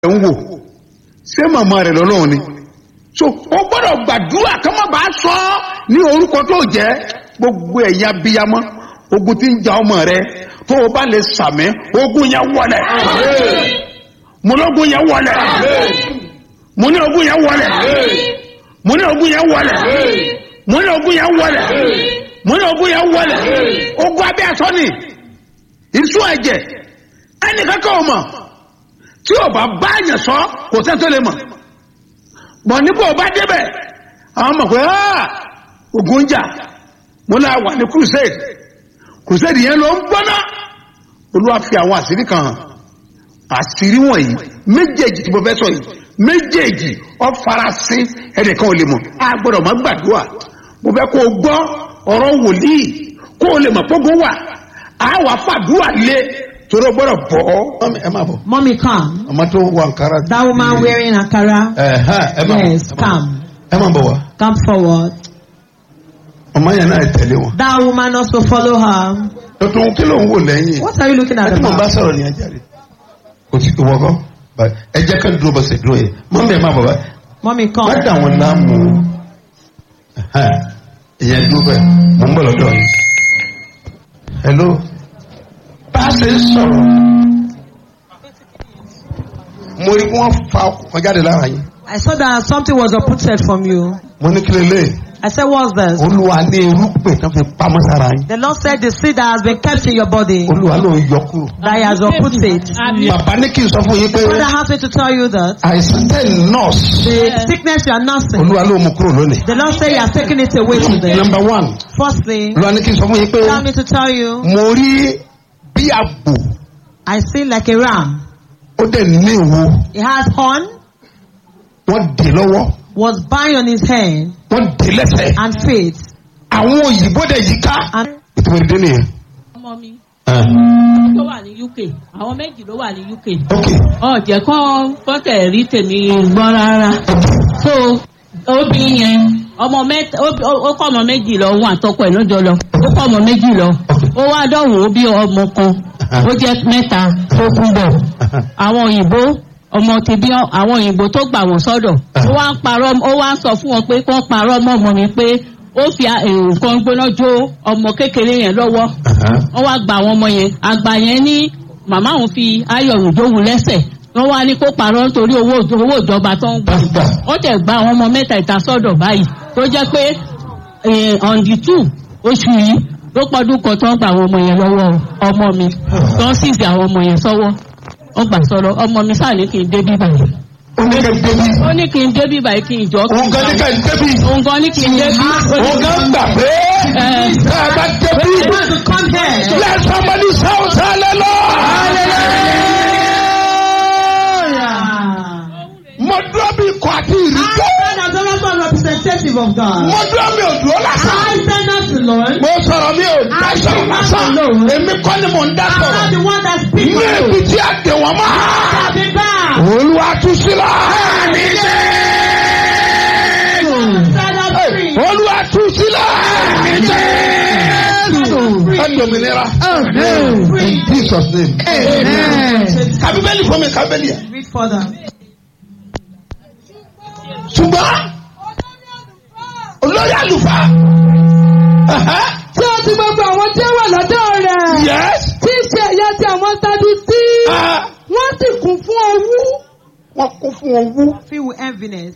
ń wò ṣé màmá rẹ̀ lọ́lọ́run ni so o gbọ́dọ̀ gbàdúrà kí wọ́n bá sọ ọ́ ní orúkọ tó jẹ́ gbogbo ẹ̀yà bíyamọ ogun tí ń ja ọmọ rẹ tó o bá lè sàmì ogun yẹn wọlé mo ní ogun yẹn wọlé mo ní ogun yẹn wọlé mo ní ogun yẹn wọlé mo ní ogun yẹn wọlé mo ní ogun yẹn wọlé ogun abẹ́ aṣọ ni ìṣú ẹ̀jẹ̀ ẹnì kankan ò mọ̀ tí o bá bá yẹn sọ kò sẹ́ tó lè mọ̀ bọ̀ nípò o bá débẹ̀ àwọn mọ̀ pé ogun ń jà mo náà wà ní crusade crusade yẹn ló ń gbọ́ná olúwa fi àwọn àṣírí kan hàn àṣírí wọ̀nyí méjèèjì tí mo fẹ́ sọ yìí méjèèjì ọ farasin ẹnìkan ò lè mọ̀ a gbọ́dọ̀ má gbàdúrà mo fẹ́ kó o gbọ́ ọ̀rọ̀ wòlíì kó o lè mọ̀ pógun wà á wà fàdúrà lé torí o gbọ́dọ̀ bọ̀ ọ́. ẹ má bọ̀. Mommy, come. ọmọ tó wọ nkara. That woman wearing Ankara. ẹ̀hán ẹ má bọ̀. Yes, come. ẹ má bọ̀ wá. Come forward. ọmọ yẹn náà tẹ̀lé wọn. That woman also follow her. tuntun kí ló ń wò lẹ́yìn. What are you looking at ẹ tí mo bá about? sọ̀rọ̀ ní ẹja rẹ̀. kò sí ìwọ kọ́ Báyìí, ẹ jẹ́ ká dúró bọ́sẹ̀ dúró yẹ mọ́ mi ẹ̀ má bọ̀ bá. Mommy, má come. dà wọn láàmú ẹ̀hán, ìyẹn dúró bẹ́ẹ̀ mò ń bọ̀ lọ́dọ̀ yìí. hello bá a ṣe ń sọ̀rọ̀ mo rí kí wọ́n fa ọkọ̀ jáde lára yín. I saw that something was uprooted from you. mo ní kí lélẹ̀ I said, what's this? olúwa ní irúgbìn tó fi pamọ́ sára yín. The Lord said the seed that has been kept in your body, olúwa ló ń yọ kúrò. that He has uprooted. bàbá ní kí n sọ fún yín pé Father asked me to tell you that àìsàn tẹ̀ nọ́ọ̀sì the sickness you are nursing, olúwa ló mú kúrò lónìí. the Lord said He has taken it away today. number one Firstly, olúwa ní kí n sọ fún yín pé allow me to tell you, mo rí bí àgbò I see like a ram. ó dẹ̀ ní ìwo He has horn, wọ́n dè lọ́wọ́ was bound on his hand wọ́n dè lẹ́sẹ̀ and feet. àwọn òyìnbó dẹ̀ yí ká And ìtumọ̀ ìdí nìyẹn. ọmọ mi Ah, tó wà ní uk àwọn méjì ló wà ní uk ok ọ̀jẹ̀ kan fọ́tẹ̀ rí tèmi gbọ́n rárá so obìnrin yẹn ọmọ mẹ́ta ó- ó ó kọ́ ọmọ méjì lọ òun àtọkọ ẹ̀ lọ́jọ́ lọ ó kọ́ ọmọ méjì lọ ó wá dọ̀wọ́ ó bí ọmọ kan ó jẹ́ mẹ́ta tó kún bọ̀ àwọn òyìnbó ọmọ ti bí ọ- àwọn òyìnbó tó gbà wọ́n sọ́dọ̀ ó wá ń parọ́ ó wá ń sọ fún wọn pé kí wọ́n parọ́ mọ́ ọmọ mi pé ó fi a- èrò kan gbóná jó ọmọ kékeré yẹn lọ́wọ́ wọ́n wá gba àwọn ọmọ yẹn àgbà yẹn ní màmá òun fi ayọ̀ òjòwú lẹ́sẹ̀ wọ́n wá ní kó parọ́ nítorí owó owó ìjọba tó ń gbà Pásítà. ó tẹ̀ gba àwọn ọmọ mẹ́ta ìta sọ́dọ̀ báyìí tó jẹ́ pé eh, on the two oṣù yìí ló pọ́dún kan tó ń gba àwọn ọmọ yẹn lọ́wọ́ ọmọ mi tó ń sísè àwọn ọmọ yẹn sọ́wọ́ wọ́n gbà sọ́dọ̀ ọmọ mi sáà ní kí n dé bí báyìí ó ní kẹ́ débi ó ní kí n dé bí báyìí kí n jọ kí òun n gan ní kẹ́ débi òun gan ní kí n dé bí òun gan gbà pé Eh. tá a bá débi you want to come here. let somebody shout hallelujah. mo dúró bí ikọ̀ àti ìrìkọ́ I stand as a local representative of God. mo dúró mi ò dúró lásán. I stand as the Lord. mo sọ̀rọ̀ mi ò dá sọ̀rọ̀ lásán èmi kọ́ ni mò ń dá I'm not sọ̀rọ̀ the one that speaks ní for ibi you. tí a dè wọ́n mọ́. I'll be back. olúwa tú sílẹ̀. Stand up free. olúwa tú sílẹ̀. ẹ dòmìnira. in jesus name. kábíbélì fún mi kábíbélì yẹn. Read further. ṣùgbọ́n olórí àlùfáà. tí ó ti gbogbo àwọn tí ó wà lọ́dọ̀ rẹ̀. yes. tí í ṣe ẹ̀yà tí àwọn Sadusí. Ah, wọ́n sì kún fún owú. wọ́n kún fún owó. Filled with enviness.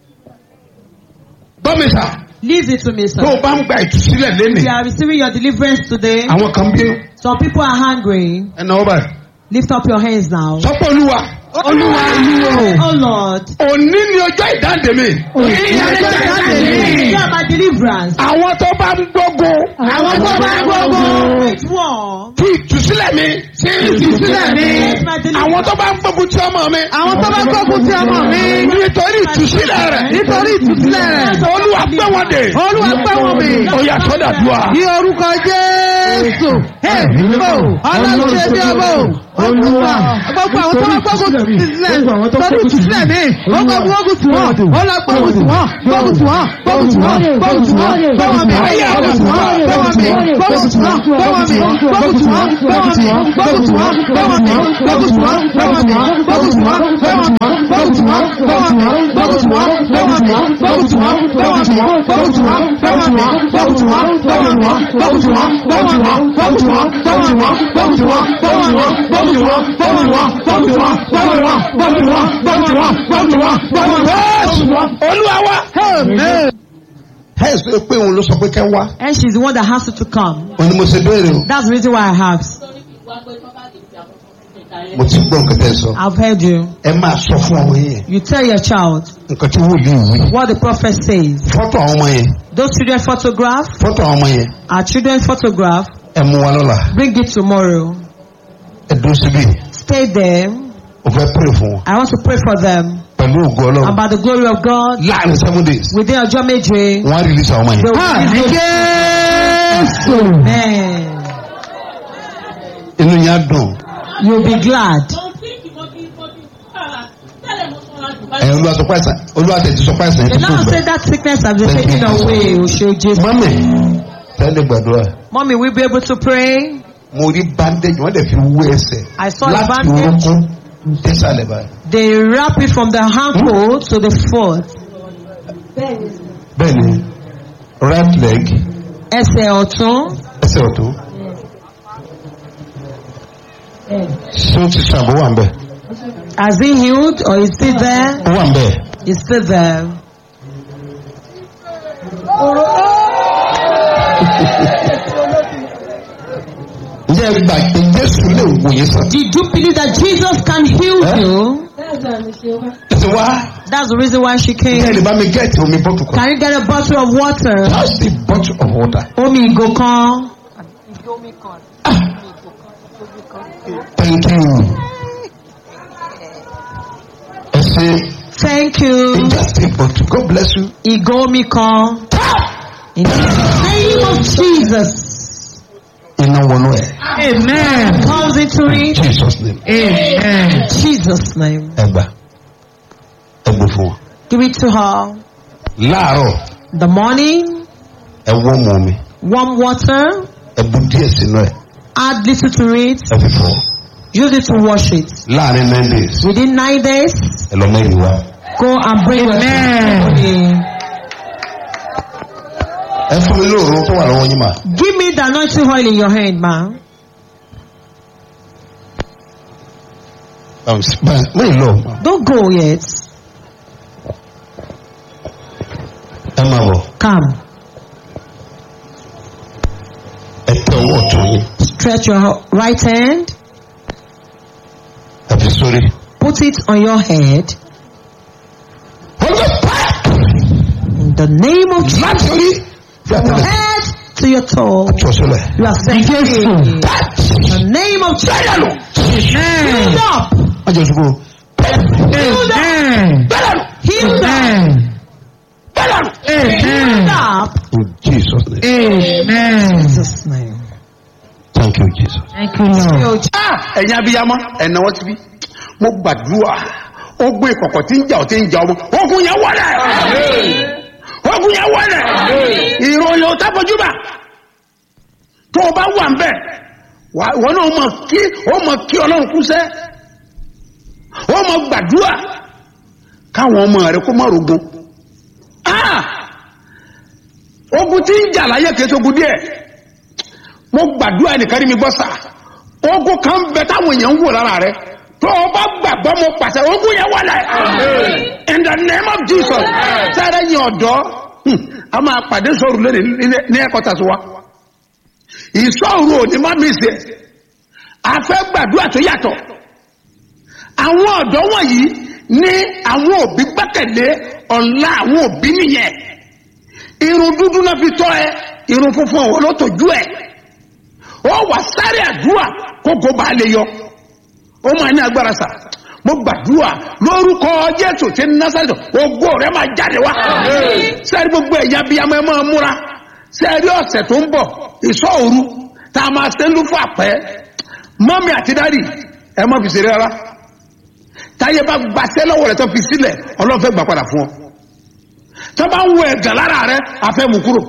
bọ́mísà Leave it to me, tó o sir. bá ń gba ìtúsílẹ̀ If lẹ́nìí. you are receiving your deliverance today, àwọn kan bínú. some people are hungry. ẹnà ọba rẹ̀. Lift up your hands now. sọ́pọ̀ olúwa. olúwa Oh Lord. òní ni ọjọ́ ìdáǹdè mi. You are my deliverance. àwọn tó bá ń gbógun. Àwọn tó bá gbogbo. Which war? tí ìtúsílẹ̀ mi. tí ìtúsílẹ̀ Yes, my deliverance. àwọn tó bá ń gbógun tí ọmọ mi. Àwọn tó bá gbógun ti ọmọ mi. nítorí ìtúsílẹ̀ rẹ̀. Nítorí ìtúsílẹ̀ rẹ̀. olúwa pé wọn dé. Olúwa pẹ́ wọn mi. ó yà sọ́dà dùà. Ní orúkọ Jésù. Jésù. Ẹ̀mímọ́. Ọlọ́run ṣe bí ọmọ. Olúwa. Gbogbo àwọn tó wá gbógun tì sílẹ̀. Tọ́jú tì sílẹ̀ mí. Ó gbọ́ gbógun tì wọ́n. Ó lọ gbógun tì wọ́n. Gbógun tì wọ́n. Gbógun tì wọ́n. Gbógun tì wọ́n. Gbọ́wọ́ mi. Gbógun tì wọ́n. Gbọ́wọ́ mi. Gbógun tì wọ́n. Gbọ́wọ́ mi. Gbógun tì wọ́n. Gbọ́wọ́ mi. Gbógun tì wọ́n. Gbọ́wọ́ mi. Gbógun tì wọ́n. Gbọ́wọ́ mi. Gbógun tì wọ́n. Gbọ́wọ́ mi. Gbógun tì wọ́n. Gbọ́wọ́ mi. Gbógun tì wọ́n. Gbọ́wọ́ mi. Gbógun tì wọ́n. Gbọ́wọ́ mi. Gbógun tì wọ́n. Gbọ́wọ́ mi. Gbógun tì wọ́n. Gbọ́wọ́ mi. Gbógun tì wọ́n. Gbọ́wọ́ mi. Gbógun tì wọ́n. Gbọ́wọ́ mi. Gbógun tì wọ́n. Gbọ́wọ́ mi. Gbógun tì wọ́n. Gbọ́wọ́ mi. Gbógun tì wọ́n. Gbọ́wọ́ mi. Gbógun tì wọ́n. Gbọ́wọ́ mi. Gbógun tì wọ́n. Gbọ́wọ́ mi. Gbógun tì wọ́n. olúwa wa. Amen. ẹ sọ pé òun ló sọ pé kẹ́ wá. And she's the one that has to come. òun ni mo ṣe béèrè o. That's the reason why I have. mo ti gbọ́ nǹkan tẹ́ ẹ sọ. I've heard you. ẹ máa sọ fún ọmọ yẹn You tell your child nǹkan tí wòlíì wí. what the prophet says. fọ́tò àwọn ọmọ yẹn Those children photograph, fọ́tò àwọn ọmọ yẹn our children photograph, ẹ mú wa lọ́la bring it tomorrow. ẹ dúró síbí Stay there. o fẹ́ pray fún wọn I want to pray for them. pẹ̀lú ògo ọlọ́run About the glory of God. láàrin seven days Within ọjọ́ méje. wọ́n á release àwọn ọmọ They yẹn. will be Jésù. Amen. inú yẹn á dùn You'll be glad. ẹ̀yin olúwa sọ pàṣẹ olúwa tẹ̀ ti sọ pàṣẹ yẹn The ti tó Lord gbẹ. said that sickness has been Thank taken you. away. Osho Jesus. mọ́mì tẹ́lẹ̀ gbàdúrà Mommy, will be able to pray? mo rí bandage wọ́n dẹ̀ fi wú ẹsẹ̀ I saw the láti bandage. orúnkún désàlẹ̀ báyìí. They wrap it from the ankle to the foot. bẹ́ẹ̀ni right leg Ẹsẹ̀ ọ̀tún. ẹsẹ̀ ọ̀tún ṣé ó ti ṣàbọ̀ wà ń bẹ̀ Has he healed or is still there? ó wà ń bẹ̀ He's still there. ǹjẹ́ ẹ gbà pé jésù lè wò yín sàn. Did you believe that Jesus can heal Eh? you? ẹ ti wá That's the reason why she ẹ lè came. bá mi gẹ́ẹ̀tì omi bọ́tù kan Can you get a bottle of water? just a bottle of water. Omi ìgò kan. thank you. ẹ ṣe Thank you. just a bottle God bless you. Ìgò omi kan. In the name of Jesus. iná wọnú ẹ Amen. Comes into it. jesus name Amen. Jesus' name. ẹ gbà ẹ gbé fún wọn. Give it to her. láàárọ̀ The morning, ẹ wọ́ mu omi warm water. ẹ bu díẹ̀ sínú ẹ Add little to it. ẹ fi fọ́ Use it to wash it. láàrin nine days Within nine days, ẹ lọ mẹ́rin wá. go and bring your testimony. ẹ fún mi lóòrùn tó wà lọ́wọ́ yín mà. Give me the anointing oil in your hand, ma. mẹ́rin lọ Don't go yet. ẹ máa bọ̀ Come. ẹ tẹ ọwọ́ ọ̀tún yín Stretch your right hand. ẹ fi sórí. Put it on your head. ọjọ́ pẹ́ In the name of Jesus. láti orí fi àtẹlẹ Head to your toe. tí o sílẹ̀. You are set free. In the name of Jesus. bẹ́ẹ̀ lọ Healed up. má jẹ́ ṣubú. Healed up. bẹ́ẹ̀ lọ Healed up. bẹ́ẹ̀ lọ. Healed up. in jesus name Amen. Jesus' name. thank you jesus. Thank you, Lord. ẹ̀yin abiyamọ ẹ̀nàwọ́ ti bí mo gbàdúrà ogun ìkọ̀kọ̀ tí ń jà ọ́ tí ń jà ọmọ ogun yẹn wọlé ogun yẹn wọlé ìròyìn ò tábọ̀júbà tó o bá wà ń bẹ̀ wà- wọn náà mọ̀ kí ó mọ̀ kí ọlọ́run kú sẹ́ ó mọ̀ gbàdúrà káwọn ọmọ rẹ kó má rogun Ah! ogun tí ń jà láyé kìí ṣogun díẹ̀ mo gbàdúrà nìkan rí mi gbọ́ sà ogun kan bẹ táwọn èèyàn ń wò lára rẹ tó o bá gbàgbọ́ mo pàṣẹ ogun yẹn wọlé in the name of jesus sáré yín ọ̀dọ́ hmm, a máa pàdé sọ̀rọ̀ lónìí ní- ní ẹ̀kọ́ tàṣí wa ìsọ̀rọ̀ òní má mi sè a fẹ́ gbàdúrà tó yàtọ̀ àwọn ọ̀dọ́ wọ̀nyí ní àwọn òbí gbẹ́kẹ̀lé ọ̀la àwọn òbí nìyẹn irun dúdú náà fi tọ́ ẹ irun funfun ọ̀wọ́ ló tọ́jú ẹ ó wà sáré àdúrà kókó bá lè yọ ó máa ní agbára sà mo gbàdúrà lórúkọ jésù tí ń násàlẹ̀ ògo rẹ máa jáde wá sẹ́rí gbogbo ẹ̀yà bíi amọ̀ ẹ máa múra sẹ́rí ọ̀sẹ̀ tó ń bọ̀ ìsọ̀ òru tá a máa ṣe ń lú fún àpẹ́ mọ́mí àti dádì ẹ má fi ṣeré rárá táyé bá gbaṣẹ́ lọ́wọ́ rẹ̀ tó fi sílẹ̀ ọlọ́run fẹ́ gbà padà fún ọ tó bá ń wo ẹ̀gàn lára rẹ afẹ́ mú kúrò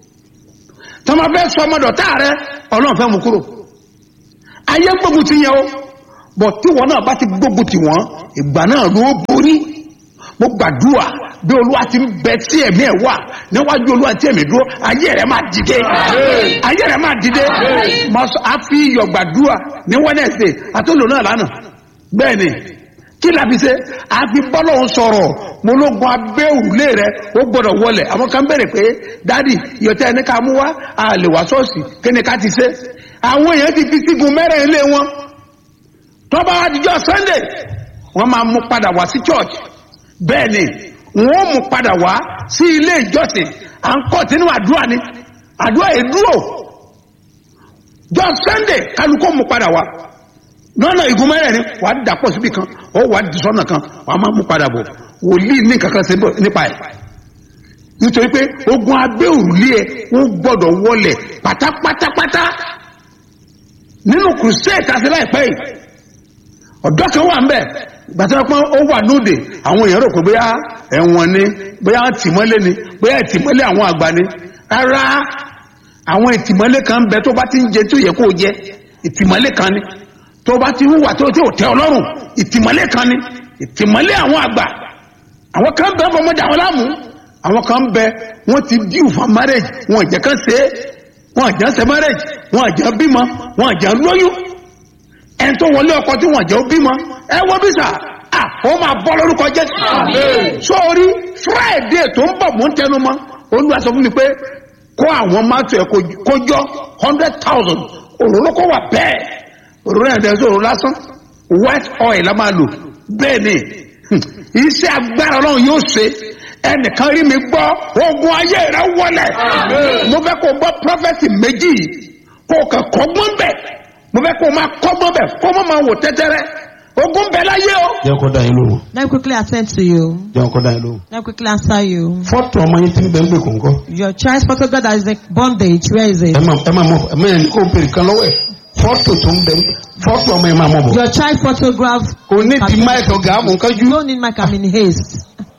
tó máa fẹ́ sọ ọmọdọ̀tá rẹ ọlọ́run fẹ́ mú kúrò ayé gbógun ti yẹn o bọ̀ tí wọn náà bá ti gbógun ti wọn ìgbà náà ló borí mo gbàdúrà bí olúwa ti ń bẹ tí ẹ̀mí ẹ̀ wà níwájú olúwa tí ẹ̀mí dúró ayé rẹ̀ máa dìde ayé rẹ̀ máa dìde mo sọ a fi iyọ̀ gbàdúrà ní wednesday àtúntò náà lánàá bẹ́ẹ̀ ni kí la fi ṣe a fi bọ́lọ́hún sọ̀rọ̀ mo ló gun abẹ́ òrùlé rẹ̀ ó gbọ́dọ̀ wọlé àwọn kan bẹ̀rẹ̀ pé dádì ìyọ̀tẹ́ ẹni ká mú wá a lè wá ṣọ́ọ̀ṣì kí ni ká ti ṣe àwọn èèyàn ti fi sígun mẹ́rẹ̀ ilé wọn tọ́ba àdìjọ́ sunday wọ́n máa mú padà wá sí church bẹ́ẹ̀ ni wọ́n mú padà wá sí ilé ìjọsìn à ń kọ́ sínú àdúrà ni àdúrà yìí dúró jọ sunday kálukó mú padà wá lọ́nà igun mẹ́rẹ̀ẹ̀rin wàá dàpọ̀ síbi kan ó wàá di sọ́nà kan wàá máa mú padà bọ̀ wòlíì ní kankan ṣe bọ̀ nípa ẹ̀ nítorí pé ogun abẹ́ òrùlé ẹ̀ ó gbọ́dọ̀ wọlẹ̀ pátápátápátá nínú crusade tàbí láìpẹ́ yìí ọ̀dọ́ kan wà ń bẹ̀ gbàtà pọ́n ó wà lóde àwọn èèyàn rò pé bóyá ẹ̀wọ̀n ni bóyá tìmọ́lé ni bóyá ìtìmọ́lé àwọn àgbà ni rárá àwọn ìtìmọ́lé kan ń bẹ tó bá ti ń jẹ tí ó yẹ kó o jẹ ìtìmọ́lé kan ni tó bá ti hùwà tó tí ò tẹ ọlọ́run ìtìmọ́lé kan ni ìtìmọ́lé àwọn àgbà àwọn kan bẹ fọmọdé àwọn láàmú àwọn kan bẹ wọn ti díù fún marriage wọn jẹ kán ṣe é wọn jẹ ṣe marriage wọn jẹ bímọ wọn jẹ lóyún ẹni tó wọlé ọkọ tí wọn jẹ ó bímọ ẹ wọ bí sà à ó máa bọ́ lórúkọ jésù sórí friday tó ń bọ̀ mò ń tẹnu mọ́ olúwa sọ fún mi pé kó àwọn mátò ẹ̀ kó jọ hundred thousand òróró kó wà bẹ́ẹ̀ òróró yẹn dẹ̀ sọ̀rọ̀ lásán white oil la máa lò bẹ́ẹ̀ ni iṣẹ́ agbára ọlọ́run yóò ṣe ẹnìkan rí mi gbọ́ ogun ayé rẹ wọlé mo fẹ́ kó gbọ́ prọfẹ̀tì méjì kó kàn kọ́gbọ́n bẹ̀ mo fẹ́ kó máa kọ́gbọ́n bẹ̀ kó má máa wò tẹ́tẹ́rẹ́ ogun bẹ̀ láyé o. jẹ́ kó dá yín lóhùn Let me quickly attend to you. jẹ́ kó dá yín lóhùn. Let me quickly answer you. fọ́tò ọmọ yín ti ń bẹ ń gbè kóńkọ́. Your child's photograph that is in bondage, where is it? ẹ máa ẹ máa mọ ẹ máa yẹn kó bèrè kan lọ́wọ́ ẹ̀ fọ́tò tó ń bẹ fọ́tò ọmọ yẹn máa mọ̀ bọ̀. Your child photograph. kò ní ti máìkì ọ̀gá àmú You kájú. don't need my I'm in haste.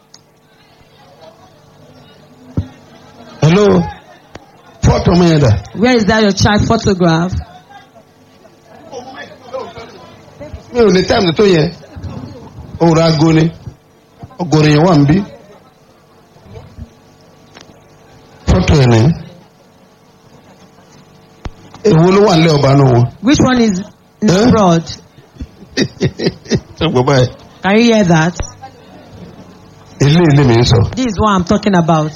hello fọ́tò ọmọ yẹn dà. Where is that your child photograph? mi ò ní táìmù tó yẹ òòrùn aago ni ọgọrin yẹn wà ń bí fọ́tò ẹ̀ ní èwo ló wà nílẹ̀ ọba náà wọn. Which one is in Eh? fraud? ṣé gbọ́ báyìí Can you hear that? ilé ilé mi ń sọ. This is what I'm talking about.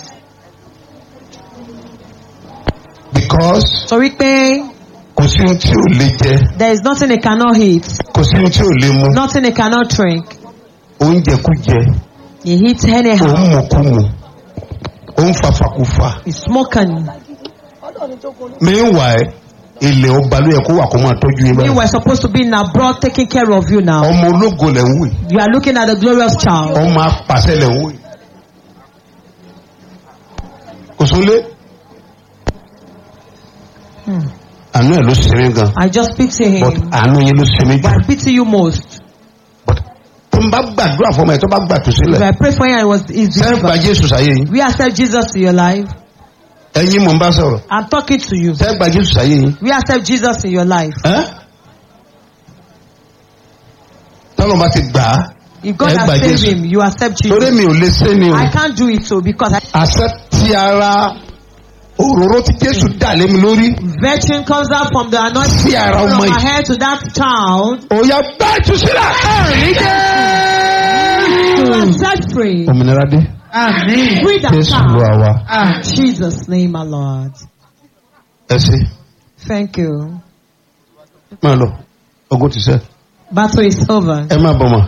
because So pé kò sí ohun tí ò lè jẹ there is nothing they cannot eat, kò sí ohun tí ò lè mu nothing they cannot drink. oúnjẹ kú jẹ He eats anyhow. òun mú kú mu òun fàfàkùfà He's smoking. meanwhile ilẹ̀ ọba ló yẹ kó wà kó máa tọ́jú yín We báyìí were supposed to be in abroad taking care of you now. ọmọ ológo lẹ̀ ń wò yìí You are looking at the glorious child. ọmọ apàṣẹ lẹ̀ ń wò yìí kò sólé Hmm. àánú ẹ̀ ló ṣe mí gan I just pity but him. àánú yín ló ṣe mí But jù I pity you most. but tó ń bá gbàdúrà fún ọmọ ẹ̀ tó bá gbà tó If sílẹ̀ I pray for you and it was easy. sẹ́yìn gba jésù sáyé yín We accept Jesus to your life. ẹ̀yin mò ń bá sọ̀rọ̀ I'm talking to you. sẹ́yìn gba jésù sáyé yín We accept Jesus in your life. ẹ́ tọ́lọ́ bá ti gbà á If God Ẹ gba has saved Jésù. him, you accept torí Jesus. mi ò lè ṣe ni o I can't do it so because I, àṣẹ ti ara òróró tí jésù dà lé mi lórí virtue comes out from the anointing sí ara from ọmọ my yìí head to that child. òòyà bá jù sílẹ̀. You are set free. òmìnira dé Àmín. Free that jésù lu child. àwa Àmín. In Jesus' name, my Lord. ẹ ṣe Thank you. máa lọ ogun ti sẹ Battle is over. ẹ má bọ̀ mọ́.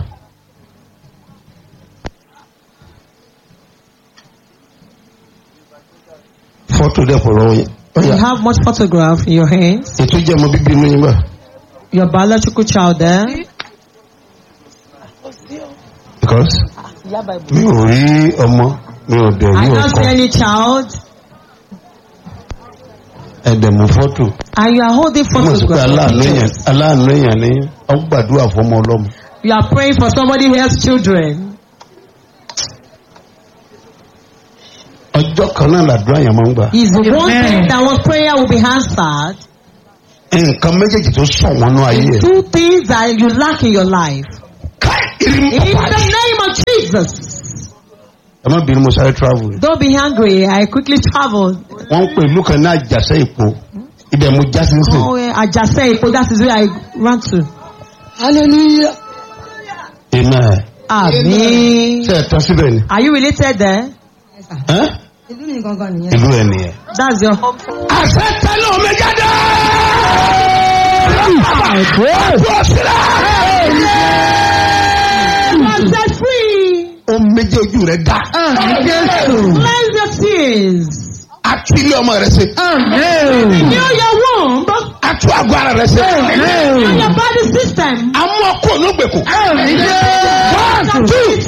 fọ́tò dẹ̀ pọ̀ lọ́wọ́ yẹn You ọ̀yà have much photograph in your hands. ètò jẹ́ ọmọ bíbí inú yín bá Your biological child there. because mi ò rí ọmọ mi ò dẹ̀ rí I don't ọkọ see any child. ẹ̀dẹ̀mú fọ́tò And you are holding mo sì pé photographs. aláàánú of èèyàn pictures. aláàánú èèyàn ní ọ gbàdúrà fọmọ ọlọ́mọ You are praying for somebody else's children. ọjọ́ kan náà làdúrà yẹn máa ń gbà Is the one Amen. thing that one prayer will be answered. nǹkan méjèèjì tó sọ wọn nú ayé ẹ̀ Two things that you lack in your life. káì irin In pàpà the name of Jesus. ẹ má bínú mo sáré travel Don't be angry. I quickly traveled. wọ́n ń pè ìlú kan ní àjàṣẹ́ ìpò ibẹ̀ mo já sí sìn Oh, yeah, Ajase Ipo, that is where I ran to. hallelujah amen Amen. ṣe ẹ̀ tán síbẹ̀ ni Are you related there? Ẹ́? ìlú mi gangan nìyẹn. ìlú ẹ̀ nìyẹn. That's your home. àṣẹ tẹ́lẹ̀ omi jáde. Bọ́ sílẹ̀. You are set free. Omi jẹ́ ojú rẹ̀ dá. àmì jésù. Cleanse your tears. Atú ilé ọmọ rẹ̀ ṣe. àmì. Heal your womb. Atú àgọ́ ara rẹ̀ ṣe. Heal your body system. Amú ọkọ̀ olóògbèkùn. àmì jésù. One, two,